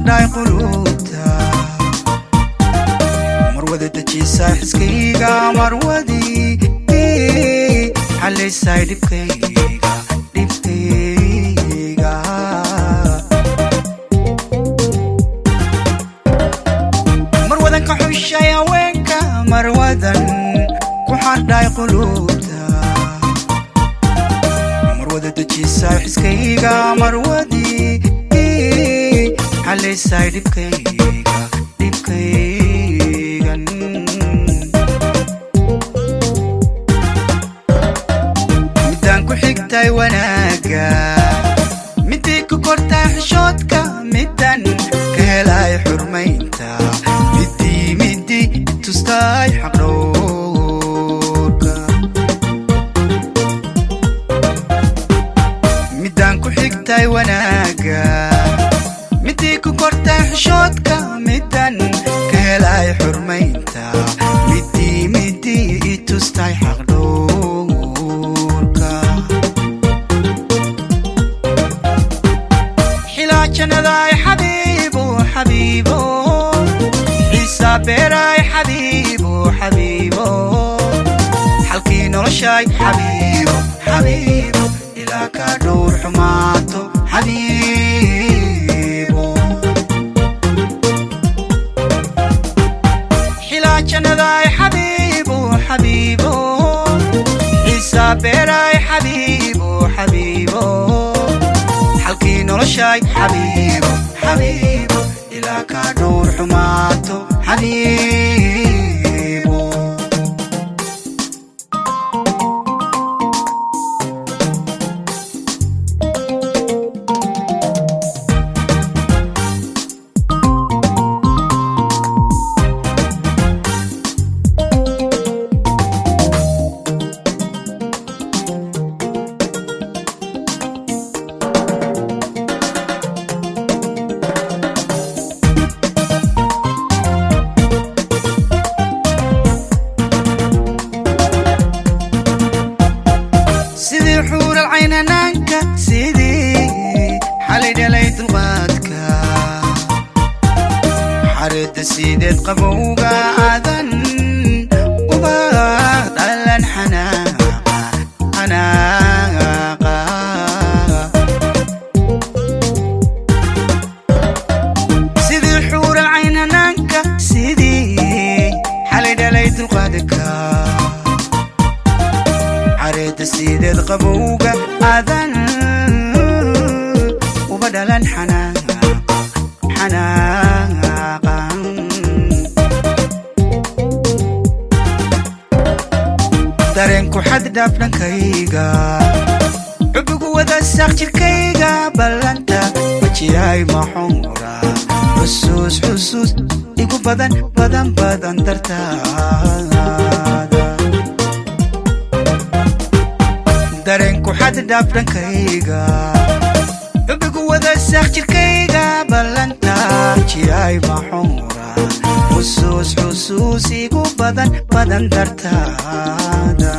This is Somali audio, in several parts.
xardhay quluubta marwada dejisaa xiskayga marwadii xalaysay dhibkayga dhibkayga marwadan ka xushay haweenka marwadan ku xardhay quluubta marwada dejisaa xiskayga marwadii xalaysay dhibkayga dhibkaygan midaan ku xigtay wanaaga midii ku kortaa xishoodka midaan ka helay xurmaynta midii midii tustay xaqdhowrka midaan ku xigtay wanaaga midii ku kortaa xishoodka midaan ka helay xurmaynta midii midii i tustay xaqdhowrka xilaa jannadaay xabiibo xabiibo xiisaa beeraay xabiibo xabiibo xalkii noloshaay xabiibo xabiibo ilaa kaa dhowr xumaato xabiibo xilaa jannadaay xabiibo xabiibo xiisaa beeraay xabiibo xabiibo xalkii noloshaay xabiibo xabiibo ilaa kaa dhowr xumaato xabiibo sidii xuural caynanaanka sidii xalay dhalay dulqaadka xareedda sideed qabowga aadan uba dhalan xanaaqa xanaaqa sidii xuural caynanaanka sidii xalay dhalay dulqaadka xareedda sideed qabowga aadan uba dhalan xanaaqa xanaaqan dareenku xad dhaaf dhankayga xubigu wada saaq jirkayga ballanta wajihay maxuura xusuus xusuus igu badan badan badan dartaada dareenku xad dhaaf dhankayga xubigu wada saaq jirkayga ballanta jiray maxuura xusuus xusuus igu badan badan dartaada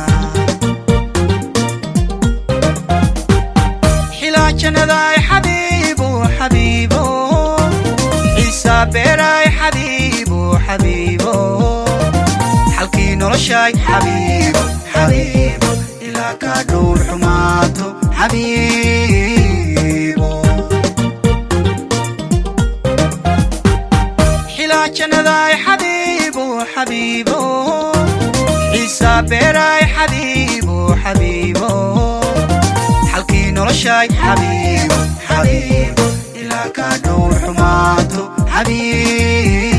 xilaa jannadaay xabiibo xabiibo xiisaa beeraay xabiibo xabiibo xalkii noloshaay xabiibo xabiibo ilaa kaa dhowr xumaato xabiibo xilaa jannadaay xabiibo xabiibo xiisaa beeraay xabiibo xabiibo xalkii noloshaay xabiibo xabiibo ilaa kaa dhowr xumaato xabiibo